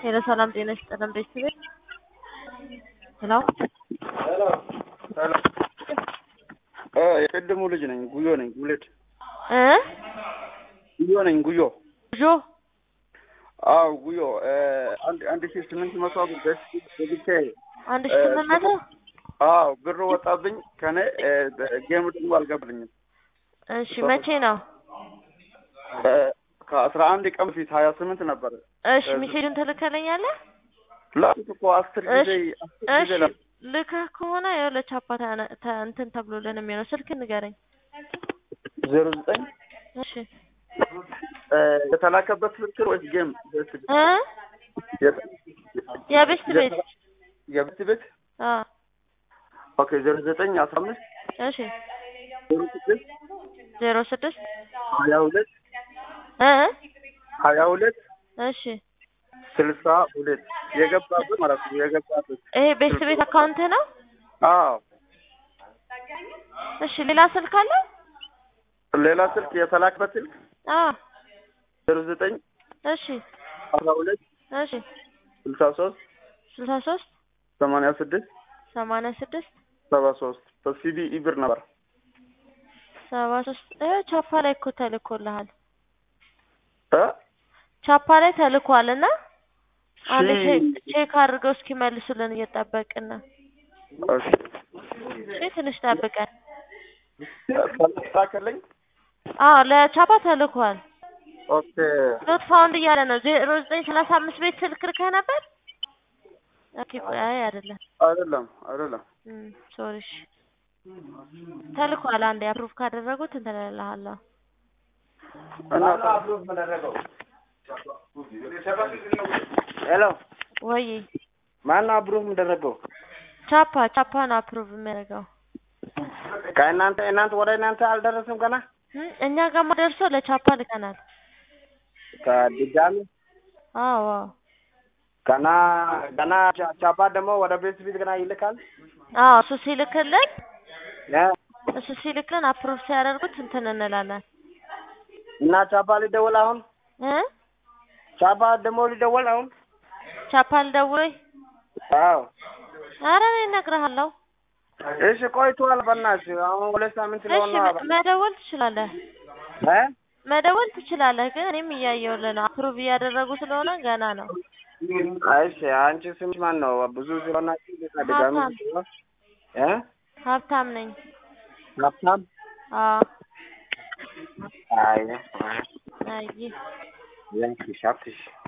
ሄሎ ሰላም ጤና ይስጥልን ቤተሰቤት ሄሎ ሄሎ ሄሎ እ የቅድሙ ልጅ ነኝ ጉዮ ነኝ ጉሌድ እ ጉዮ ነኝ ጉዮ ጆ አዎ ጉዮ እ አንድ አንድ ሺህ ስምንት መቶ ብር ደስ ብቻ አንድ ሺህ ስምንት መቶ አዎ ብር ወጣብኝ ከኔ እ ጌም ደግሞ አልገባልኝም እሺ መቼ ነው እ ከአስራ አንድ ቀን በፊት ሀያ ስምንት ነበር እሺ ሜሴጁን ትልከለኛለህ ላኩት እኮ አስር ጊዜ እሺ አስር ጊዜ እሺ ላኩት ልከህ ከሆነ ያው ለቻፓ ተ- ተ- እንትን ተብሎልን የሚሆነው ስልክ ንገረኝ ዜሮ ዘጠኝ እሺ እ የተላከበት ስልክ ወይስ ጌም እ የቤስት ቤት የቤት ቤት አ ኦኬ ዜሮ ዘጠኝ አስራ አምስት እሺ ዜሮ ስድስት ዜሮ ስድስት ሀያ ሁለት እ ሀያ ሁለት እሺ ስልሳ ሁለት የገባበት ማለት ነው የገባበት ይሄ ቤስት ቤት አካውንት ነው አዎ እሺ ሌላ ስልክ አለ ሌላ ስልክ የተላከበት ስልክ አ ዜሮ ዘጠኝ እሺ አስራ ሁለት እሺ ስልሳ ሶስት ስልሳ ሶስት ሰማንያ ስድስት ሰማንያ ስድስት ሰባ ሶስት በሲቢ ኢብር ነበር ሰባ ሶስት እ ቻፓ ላይ እኮ ተልኮልሃል እ ቻፓ ላይ ተልኳል እና አንድ ሺ- ቼክ ቼክ አድርገው እስኪመልሱልን እየጠበቅን ነው። እሺ እሺ ትንሽ ጠብቀን። ተላከልኝ አዎ ለቻፓ ተልኳል። ኦኬ ኖት ፋውንድ እያለ ነው። ዜሮ ዘጠኝ ሰላሳ አምስት ቤት ስልክ ልከህ ነበር? ኦኬ ቆይ አይ አይደለም። አይደለም አይደለም እም ሶሪ እሺ ተልኳል። አንዴ አፕሩቭ ካደረጉት እንትን እልልሃለሁ። እና ሄሎ ወይ ማን አብሮህ የምደረገው? ቻፓ ቻፓ ነው አፕሩቭ የሚያደርገው። ከእናንተ እናንተ ወደ እናንተ አልደረሰም ገና እም እኛ ጋማ ደርሶ ለቻፓ ልከናል። ከድጋሚ አዎ አዎ ገና ገና ቻ- ቻፓ ደግሞ ወደ ቤት ቤት ገና ይልካል አዎ እሱ ሲልክልን እ እሱ ሲልክልን አፕሩቭ ሲያደርጉት እንትን እንላለን እና ቻፓ ሊደወል አሁን እ ቻፓ ደግሞ ሊደወል አሁን ቻፓ ልደውል አዎ ኧረ እኔ እነግርሃለሁ እሺ ቆይቷል በእናትህ አሁን ሁለት ሳምንት እሺ ሊሆን ነው መ- መደወል ትችላለህ እ መደወል ትችላለህ ግን እኔም እያየሁልህ ነው አፕሩቭ እያደረጉ ስለሆነ ገና ነው እሺ አንቺ ስምሽ ማን ነው ብዙ ስለሆናችሁ ድጋሚ ሀብታም። እ ሀብታም ነኝ ሀብታም አዎ አይ አይ ያንቺ ሀብትሽ